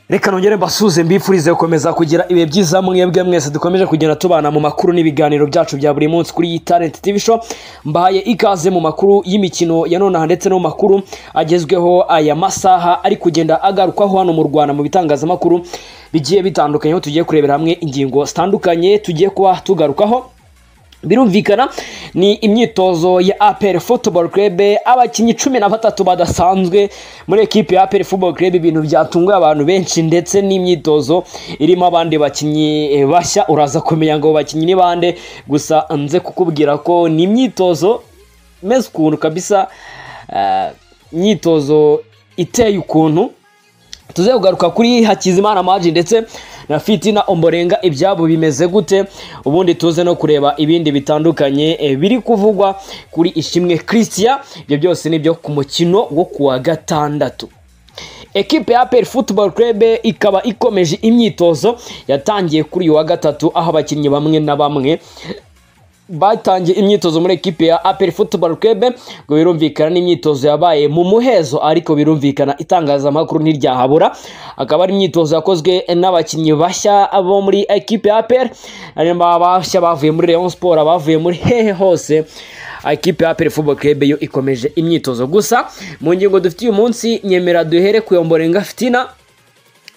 reka nongere mbasuhuze mbifurize gukomeza kugira ibihe byiza mwebwe mwese dukomeje kugenda tubana mu makuru n'ibiganiro byacu bya buri munsi kuri iyi talent tv show mbahaye ikaze mu makuru y'imikino ya nonaha ndetse no mu makuru agezweho aya masaha ari kugenda agarukwaho hano mu rwanda mu bitangazamakuru bigiye bitandukanye aho tugiye kurebera hamwe ingingo zitandukanye tugiye kuba tugarukaho birumvikana ni imyitozo ya apel football club abakinnyi cumi na batatu badasanzwe muri ekipe ya apel football club ibintu byatunguye abantu benshi ndetse n'imyitozo irimo abandi bakinnyi bashya uraza kumenya ngo bakinnyi ni bande gusa nze kukubwira ko ni imyitozo meze ukuntu kabisa eh, imyitozo iteye ukuntu tuze kugaruka kuri hakizimana maji ndetse na fitina omborenga ibyabo bimeze gute ubundi tuze no kureba ibindi bitandukanye eh, biri kuvugwa kuri ishimwe christian ibyo byose nibyo ku mukino wo kuwa gatandatu ekipe ya apel football club ikaba ikomeje imyitozo yatangiye kuri uyu wa gatatu aho abakinnyi bamwe na bamwe batangiye imyitozo muri ekipe ya apel football club ngo birumvikana n'imyitozo yabaye mu muhezo ariko birumvikana itangazamakuru ntiryahabura akaba ari imyitozo yakozwe n'abakinnyi bashya bo muri ekipe ya apel harimo bashya bavuye muri Rayon Sport abavuye muri hehe hose ekipe ya apel football club yo ikomeje imyitozo gusa mu ngingo dufite uyu munsi nyemera duhere kuyomborenga fitina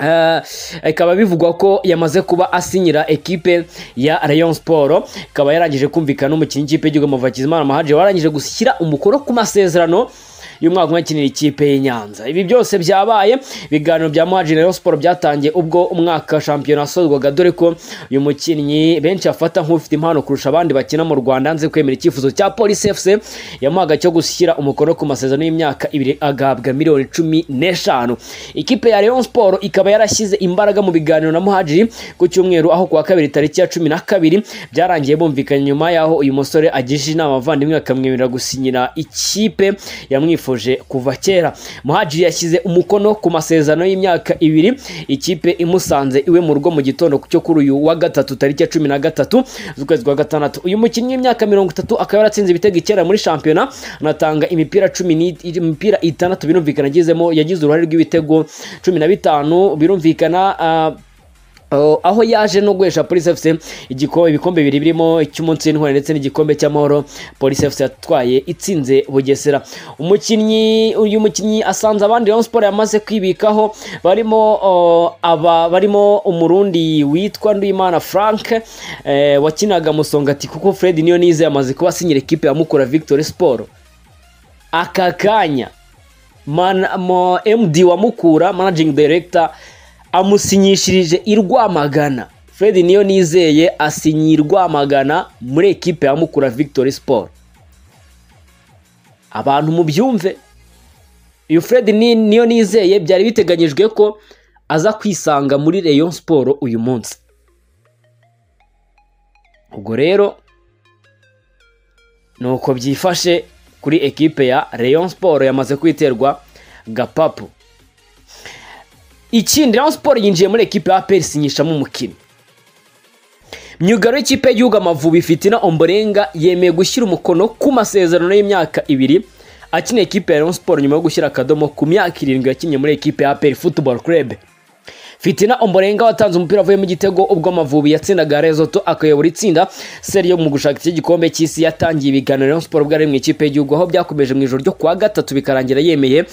Eh, ikaba bivugwa ko yamaze kuba asinyira ekipe ya Rayon Sport ikaba yarangije kumvikana n'umukinnyi w'ikipe y'igihugu Muvakizimana Mahaje warangije gushyira umukono ku masezerano y'umwaka umwe akinira ikipe y'i Nyanza ibi byose byabaye ibiganiro bya Mahaje na Rayon Sport byatangiye ubwo umwaka shampiyona wasozwaga dore ko uyu mukinnyi benshi afata nk'ufite impano kurusha abandi bakina mu Rwanda nze kwemera icyifuzo cya Police FC yamuhaga cyo gushyira umukono ku masezerano y'imyaka ibiri agabwa miliyoni cumi n'eshanu ikipe ya Rayon Sport ikaba yarashyize imbaraga mu biganiro na Muhajiri ku cyumweru aho kuwa kabiri tariki ya cumi na kabiri byarangiye bumvikanye nyuma y'aho uyu musore agishije inama abavandimwe akamwemerera gusinyira ikipe yamwifuje kuva kera Muhajiri yashyize umukono ku masezerano y'imyaka ibiri ikipe imusanze iwe mu rugo mu gitondo cyo kuri uyu wa gatatu tariki ya cumi na gatatu z'ukwezi kwa gatandatu uyu mukinnyi w'imyaka mirongo itatu akaba yaratsinze ibitego icyenda muri shampiyona anatanga imipira cumi ni- imipira itandatu birumvikana agizemo yagize uruhare rw'ibitego cumi na bitanu birumvikana ah, Uh, aho yaje no guhesha Police FC igikombe ibikombe bibiri birimo icy'umunsi w'intwari ndetse n'igikombe cy'amahoro Police FC yatwaye itsinze Bugesera umukinnyi uyu mukinnyi asanze abandi Rayon Sport yamaze kwibikaho barimo uh, aba barimo umurundi witwa Nduyimana Frank eh, wakinaga musongati kuko Fred niyo nize yamaze kuba sinyira ekipe ya Mukura Victory Sport aka kanya man, mo, md wa mukura managing director amusinyishirije i rwamagana fred niyo nizeye asinye i rwamagana muri ekipe ya mukura victory sport abantu mubyumve uyu fred ni, niyo nizeye byari biteganyijwe ko aza kwisanga muri rayon sport uyu munsi ubwo rero nuko byifashe kuri ekipe ya Rayon Sport yamaze kwiterwa gapapu ikindi Rayon Sport yinjiye muri ekipe ya APR isinyishamo umukinnyi myugaro y'ikipe y'igihugu Amavubi Fitina Omborenga yemeye gushyira umukono ku masezerano y'imyaka ibiri akina ekipe ya Rayon Sport nyuma yo gushyira akadomo ku myaka irindwi yakinnye muri ekipe ya APR Football Club Fitina Omborenga watanze umupira avuye mu gitego ubwo Amavubi yatsindaga Lesotho akayobora itsinda seri yo mu gushaka iki gikombe cy'isi yatangiye ibiganiro Rayon Sport ubwo ari mu ikipe y'igihugu aho byakomeje mu ijoro ryo kuwa gatatu bikarangira yemeye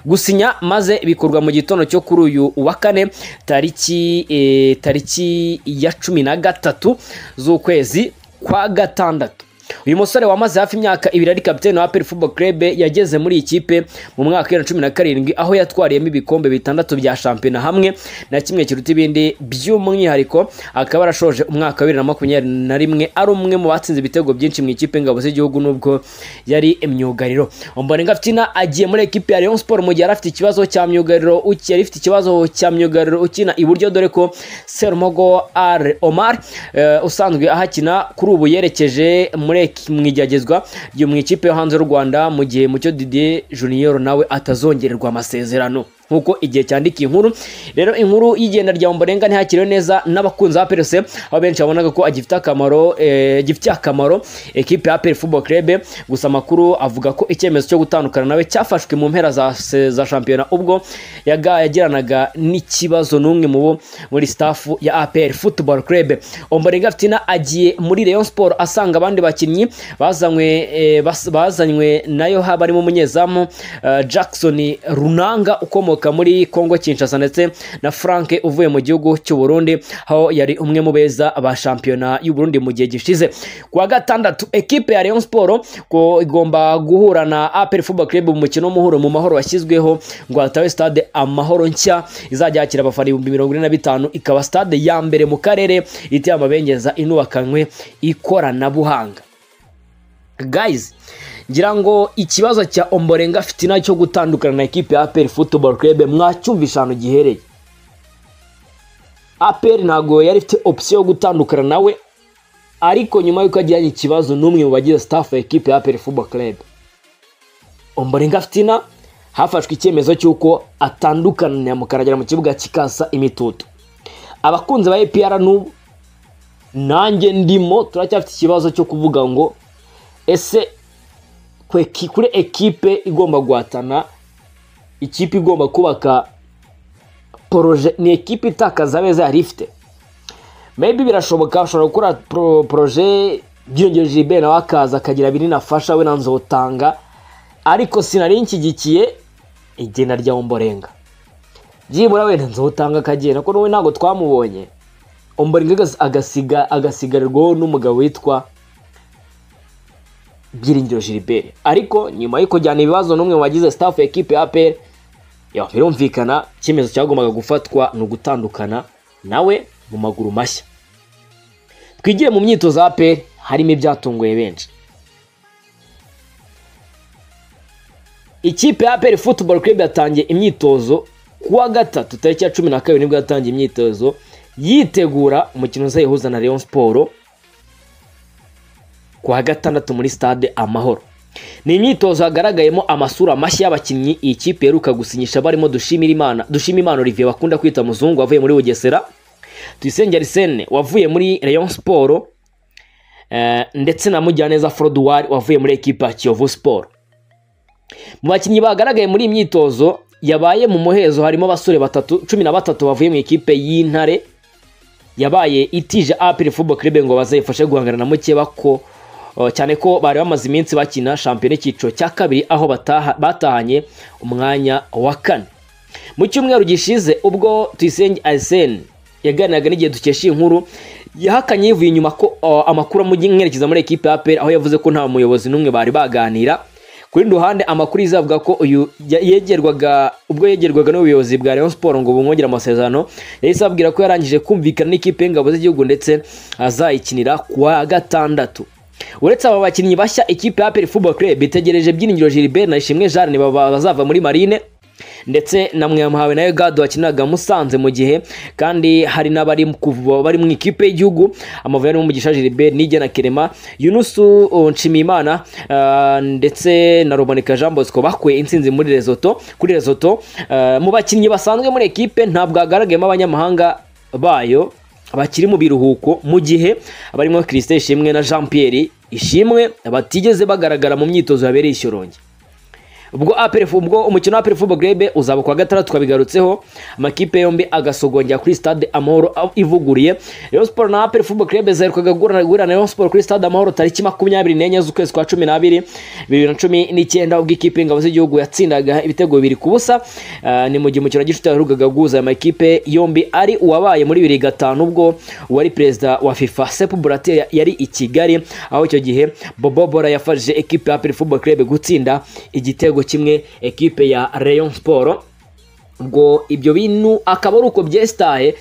gusinya maze bikorwa mu gitondo cyo kuri uyu wa kane tariki eh, tariki ya cumi na gatatu z'ukwezi kwa gatandatu uyu musore wamaze hafi imyaka ibiri ari kapitene wa APR Football Club yageze muri iyi kipe mu mwaka wa cumi na karindwi aho yatwariyemo ibikombe bitandatu bya shampiyona hamwe na kimwe kiruta ibindi by'umwihariko akaba yarashoje umwaka wa bibiri na makumyabiri na rimwe ari umwe mu batsinze ibitego byinshi mu ikipe y'ingabo z'igihugu n'ubwo yari imyugariro Omborenga Fitina agiye muri ekipe ya Rayon Sport mu gihe yari afite ikibazo cya myugariro uki- yari ifite ikibazo cya myugariro ukina iburyo dore ko Serumogo R Omar eh, usanzwe ahakina kuri ubu yerekeje muri eki- mu igeragezwa ryo mu ikipe yo hanze y'u Rwanda mu gihe Mucyo Didier Junior nawe atazongererwa amasezerano nk'uko igihe cyandikiye inkuru rero inkuru y'igenda rya Ombolenga ntihakiriwe neza n'abakunzi ba PLC aho benshi babonaga ko agifite akamaro eh, gifitiye akamaro ekipe ya APR Football Club gusa amakuru avuga ko icyemezo cyo gutandukana nawe cyafashwe mu mpera za, se- za shampiyona ubwo yaga yagiranaga n'ikibazo n'umwe mu bo muri staff ya APR Football Club Ombolenga Fitina agiye muri Rayon Sport asanga abandi bakinnyi bazanywe eh, bas- bazanywe nayo haba harimo umunyezamu eh, Jackson Runanga ukomoka muri Congo Kinshasa ndetse na Frank uvuye mu gihugu cy'u Burundi aho yari umwe mu beza ba shampiyona y'u Burundi mu gihe gishize ku wa gatandatu ekipe ya Rayon Sport ko igomba guhura na APR Football Club mu mukino w'umuhuro mu mahoro washyizweho ngo hatabe stade amahoro nshya izajya yakira abafana ibihumbi mirongo ine na bitanu ikaba stade ya mbere mu karere iteye amabengeza inubakanywe ikoranabuhanga guys ngira ngo ikibazo cya omborenga fitina cyo gutandukana na ekipe ya aperi football club mwacyumvisha ahantu gihereye aperi ntabwo yari ifite opisiyo yo gutandukana nawe ariko nyuma y'uko agiranye ikibazo n'umwe mu bagize staff ya ekipe ya aperi football club omborenga fitina hafashwe icyemezo cy'uko atandukana na mukaragera mu kibuga kikasa imitutu abakunzi ba epr n'ubu nanjye ndimo turacyafite ikibazo cyo kuvuga ngo ese kwe- ki- kuri ekipe igomba guhatana ikipe igomba kubaka poroje ni ekipe itakaza abeza yari ifite maybe birashoboka ashobora gukora pro- poroje byiyongereje Gilbert nawe akaza akagira binini afasha we na nzotanga ariko sinari nshyigikiye igenda rya omborenga byibura wenda nzotanga akagenda kuko nawe ntabwo twamubonye omborenga agas- agasiga agasigarirwaho n'umugabo witwa Byiringiro Gilbert ariko nyuma yo kujyana ibibazo n'umwe mu bagize staff ya ekipe ya APR yaho birumvikana icyemezo cyagombaga gufatwa ni ugutandukana nawe mu maguru mashya twigire mu myitozo ya APR harimo ibyatunguye benshi ikipe ya APR Football Club yatangiye imyitozo ku wa gatatu tariki ya cumi na kabiri nibwo yatangiye imyitozo yitegura umukino uzayihuza na Rayon Sport ku wa gatandatu muri stade amahoro ni imyitozo hagaragayemo amasura mashya y'abakinnyi iyi kipe iheruka gusinyisha barimo dushimira imana dushima imana olivier bakunda kwita muzungu wavuye muri bugesera tuyisenge arisene wavuye muri rayon siporo ndetse na mujyaneza foroduwari wavuye muri ekipa ya kiyovu siporo mu bakinnyi bagaragaye muri iyi myitozo yabaye mu muhezo harimo abasore batatu cumi na batatu bavuye mu ikipe y'intare yabaye itije apiri football club ngo bazayifashe guhangana na mukeba ko uh, cyane ko bari bamaze iminsi bakina shampiyona y'icyiciro cya kabiri aho bataha, batahanye umwanya wa kane mu cyumweru gishize ubwo tuyisenge arsene yaganiraga n'igihe dukesha iyi nkuru yahakanye yivuye inyuma ko uh, amakuru amwerekeza muri ekipe ya aperi aho yavuze ko nta muyobozi n'umwe bari baganira ku rundi ruhande amakuru izavuga ko uyu ya- yegerwaga ubwo yegerwaga n'ubuyobozi bwa Rayon Sport ngo bumwongere amasezerano yahise ababwira ko yarangije kumvikana n'ikipe y'ingabo z'igihugu ndetse azayikinira ku wa gatandatu uretse aba bakinnyi bashya ikipe ya APR Football Club itegereje Byiringiro Gilbert na Ishimwe Jeanne baba- bazava muri Marine ndetse na Mwamahawe na Egado wakiniraga Musanze mu gihe kandi hari n'abari mu kuva- bari mu ikipe y'igihugu amavubi arimo Mugisha Gilbert Nige na Kerema Yunusu uh, Nshimiyimana uh, ndetse na Ruboneka Jean Bosco bakuye intsinzi muri Lesotho kuri Lesotho uh, mu bakinnyi basanzwe muri ekipe ntabwo hagaragayemo abanyamahanga bayo bakiri mu biruhuko mu gihe abarimo Christine Ishimwe na Jean Pierre Ishimwe batigeze bagaragara mu myitozo yabereye i Shyorongi ubwo APR ubwo umukino wa APR Football Club uzaba kuwa gatandatu twabigarutseho amakipe yombi agasogongera kuri stade Amahoro aho ivuguruye Rayon Sport na APR Football Club zaherukaga guhura guhura na Rayon Sport kuri stade Amahoro tariki makumyabiri n'enye z'ukwezi kwa cumi n'abiri bibiri na cumi n'icyenda ubwo ikipe y'ingabo z'igihugu yatsindaga ibitego bibiri ku busa Ah, ni mu gihe umukino wa gicuti yaherukaga guhuza aya makipe yombi ari uwabaye muri bibiri gatanu ubwo uwari perezida wa FIFA Sepp Blatter yari i Kigali aho icyo gihe Bobo Bora yafashije ekipe ya APR Football Club gutsinda igitego kimwe ekipe ya Rayon Sport ubwo ibyo bintu akaba ari uko byesitaye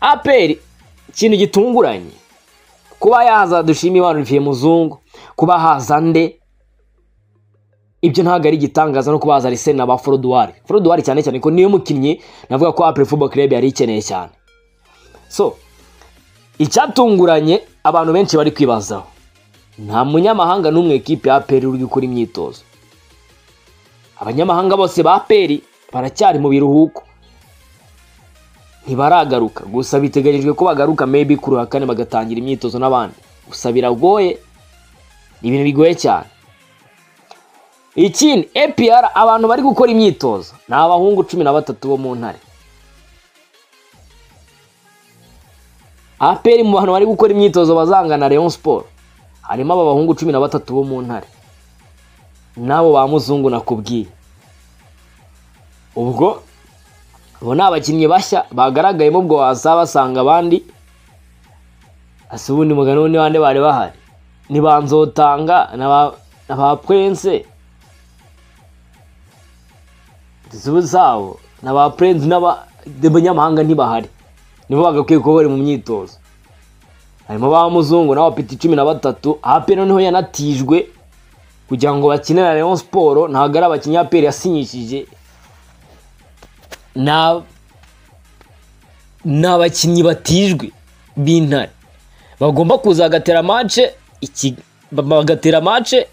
APR ikintu gitunguranye kuba yaza dushima Imana Olivier Muzungu kuba haza nde ibyo ntabwo ari igitangaza no kubaza Arsene na ba Froduwari Froduwari cyane cyane ko niyo mukinnyi navuga ko APR Football Club yari ikeneye cyane so icyatunguranye abantu benshi bari kwibazaho nta munyamahanga n'umwe ekipe ya APR uri gukora imyitozo abanyamahanga bose ba APR baracyari mu biruhuko ntibaragaruka gusa biteganyijwe ko bagaruka maybe kuri uwa kane bagatangira imyitozo n'abandi gusa biragoye ni ibintu bigoye cyane ikindi APR abantu bari gukora imyitozo ni abahungu cumi na batatu bo mu ntare APR mu bantu bari gukora imyitozo bazangana Rayon Sport harimo aba bahungu cumi na batatu bo mu ntare n'abo ba muzungu nakubwiye ubwo abo ni abakinnyi bashya bagaragayemo ubwo wasaba basanga abandi ese ubundi mugani wundi bande bari bahari ni ba nzotanga na ba- na ba prince zubu zabo na ba prince n'aba abanyamahanga ntibahari nibo bagakwiye kuba bari mu myitozo harimo ba muzungu n'aba peti cumi na batatu ape noneho yanatijwe kugira ngo bakine na Rayon Sport ntabwo ari abakinnyi aperi yasinyishije na ni abakinnyi batijwe b'intare bagomba kuza bagatera mace iki bagatera mace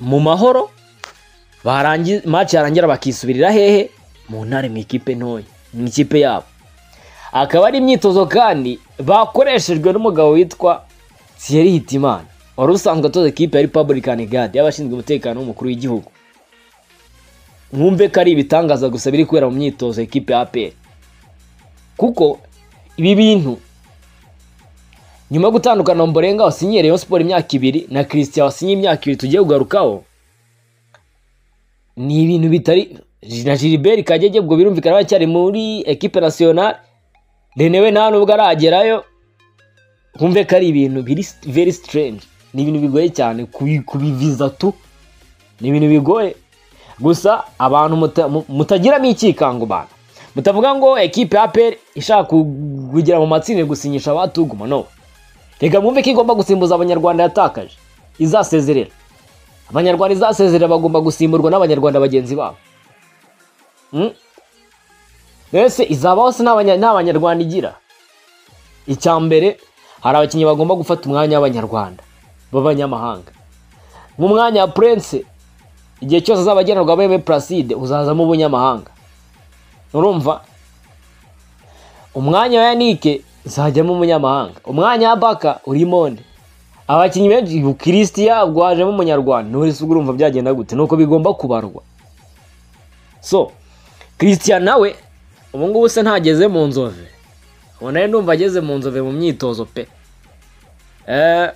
mu mahoro barangi mace yarangira bakisubirira hehe mu ntare mu ikipe ntoya mu ikipe yabo akaba ari imyitozo kandi bakoreshejwe n'umugabo witwa Thierry Hitimana wari usanzwe atoza ikipe ya Republican Guard y'abashinzwe umutekano w'umukuru w'igihugu mwumve ko ari ibitangaza gusa biri kubera mu myitozo ekipe ya APR kuko ibi bintu nyuma yo gutandukana na Ombolenga wasinyiye Rayon Sport imyaka ibiri na Christian wasinyiye imyaka ibiri tugiye kugarukaho ni ibintu bitari na Gilbert Kagege ubwo birumvikana aracyari muri ekipe nationale Rene we nta nubwo aragerayo mwumve ko ari ibintu biri very strange ni ibintu bigoye cyane kubi- kubiviza tu ni ibintu bigoye gusa abantu muta- mu- mutagiramo ikikango bantu mutavuga ngo ekipe ya APR ishaka ku- kugera mu matsinda gusinyisha abatuguma no reka mwumve ko igomba gusimbuza abanyarwanda yatakaje izasezerera abanyarwanda izasezerera bagomba gusimburwa n'abanyarwanda bagenzi babo Mm? ese izabaho se nta banya- nta banyarwanda igira icya mbere hari abakinnyi bagomba gufata umwanya w'abanyarwanda b'abanyamahanga nk'umwanya wa prince igihe cyose azaba agenerwa bebe placide uzazamo ubunyamahanga urumva umwanya wa yanike uzajyamo umunyamahanga umwanya wa baka urimo nde abakinnyi benshi kristiya gwajemo umunyarwanda nturisi urumva byagenda gute nuko bigomba kubarwa so kristiya nawe ubu ngubu se ntageze mu nzove ubu nawe ndumva ageze mu nzove mu myitozo pe eh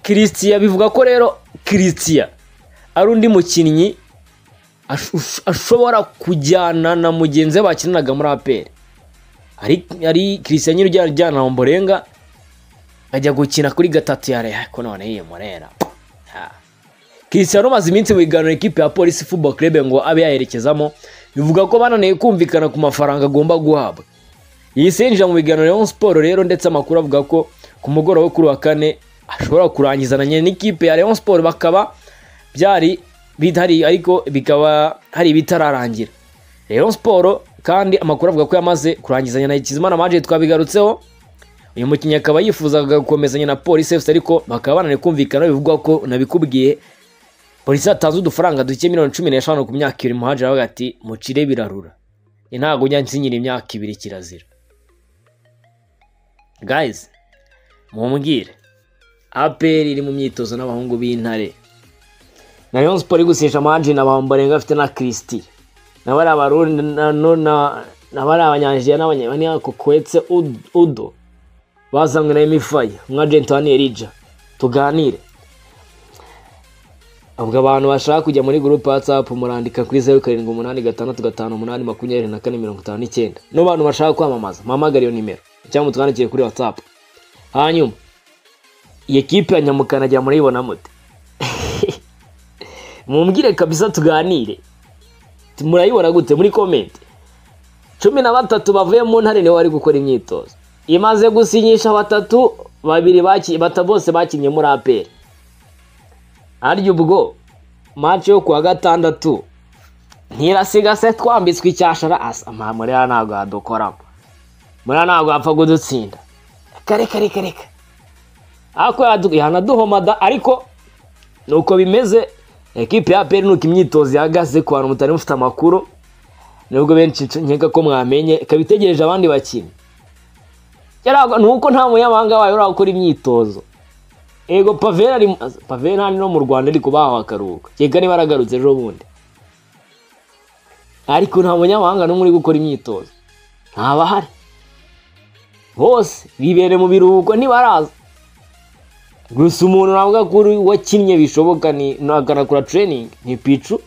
Christian bivuga ko rero Christian ari undi mukinnyi ash- ush- ashobora kujyana na mugenzi we bakinanaga muri APR ari ari Christian nyiri ujyana ujyana na Ombolenga ajya gukina kuri gatatu ya Reha ko none yiye Morera Ha. Christian umaze iminsi mu biganiro ikipe ya Police Football Club ngo abe yaherekezamo bivuga ko bananiye kumvikana ku mafaranga agomba guhabwa iyi si yinjira mu biganiro Rayon Sport rero ndetse amakuru avuga ko ku mugoroba wo kuri uwa kane ashobora kurangizananya n'ikipe ya Rayon Sport bakaba byari bihari ariko bikaba hari ibitararangira Rayon Sport kandi amakuru avuga ko yamaze kurangizanya na Hakizimana Manje twabigarutseho uyu mukinnyi akaba yifuzaga gukomezanya na Police FC ariko bakaba bananiwe kumvikana bivugwa ko nabikubwiye Polisi yatanze udufaranga duke miliyoni cumi n'eshanu ku myaka ibiri muhajira avuga ati mucire birarura Ni ntabwo njya nsinyira imyaka ibiri kirazira guys mumbwire APR iri mu myitozo n'abahungu b'intare na Rayon Sport iri gusesha amaji na Bambarenga afite na Christie na bari abarundi na no- na na bari abanyanjiya n'abanyamani kukwetse udo bazanywe na Emifaya umwagenti wa Nerija tuganire ubwo abantu bashaka kujya muri gurupe WhatsApp murandika kuri zeru karindwi umunani gatandatu gatanu umunani makumyabiri na kane mirongo itanu n'icyenda n'abantu bashaka kwamamaza muhamagare iyo nimero cyangwa mutwandikiye kuri WhatsApp hanyuma iyi kipe ya nyamukana ajya murayibona mute mumbwire kabisa tuganire Ti- murayibona gute muri komenti cumi na batatu bavuye mu ntare nibo bari gukora imyitozo imaze gusinyisha batatu babiri baki- bata bose bakinnye muri aperi arya ubwo mace yo kuwa gatandatu ntirasiga se twambitswe icyashara asa ama muriya ntabwo yadukoramo muriya ntabwo yapfa kudutsinda kare kare kare reka ariko yanaduhomada ariko nuko bimeze ekipe ya peri nuko imyitozo ihagaze ku bantu mutari mufite amakuru nubwo benshi nkeka ko mwamenye ikaba itegereje abandi bakinnyi Yarago- ni uko nta munyamahanga wayo uri gukora imyitozo ego pavera ari pavera hano mu rwanda ari kubaha akaruhuko kereka niba aragarutse ejo bundi ariko nta munyamahanga n'umwe uri gukora imyitozo ntabahari bose bibere mu biruhuko ntibaraza gusa umuntu navuga ko uri- wakinnye bishoboka ni ni akanakora training ni picu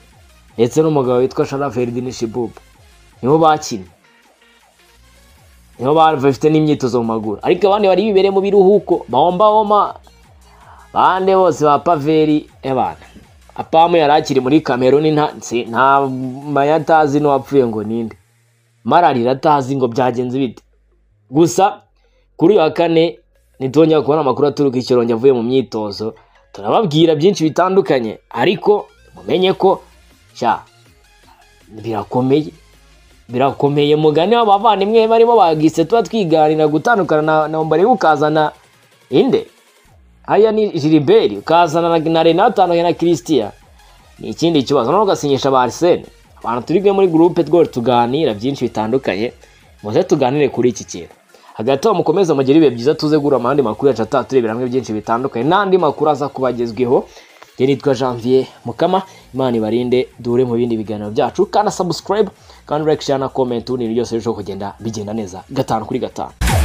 ndetse n'umugabo witwa shara feridini shibubu nibo bakinnye nibo bafite n'imyitozo mu maguru ariko abandi bari bibere mu biruhuko bahomba homa bande bose ba paveri y'abantu apamu yari akiri muri kameruni nta nsi- nta maya atazi n'uwapfuye ngo ninde mararira atazi ngo byagenze bite gusa kuri uyu wa kane nitwongera kubona amakuru aturuka i Shyorongi avuye mu myitozo turababwira byinshi bitandukanye ariko mumenye ko sha birakomeye birakomeye mugani w'abavandimwe barimo bagise tuba twiganira gutandukana na nambari ukazana inde haya ni Gilbert ukazana na, na Renato hano na Christian ni ikindi kibazo noneho ugasinyisha ba Arsene abantu turi kumwe muri groupe twari tuganira byinshi bitandukanye muze tuganire kuri iki kintu hagati aho mukomeze mugire ibihe byiza tuze gura amahandi makuru yacu atatu turebera hamwe byinshi bitandukanye n'andi makuru aza kubagezweho njye nitwa Janvier Mukama Imana ibarinde dure mu bindi biganiro byacu kandi subscribe kandi like share na comment ubundi ibintu byose birushaho kugenda bigenda neza gatanu kuri gatanu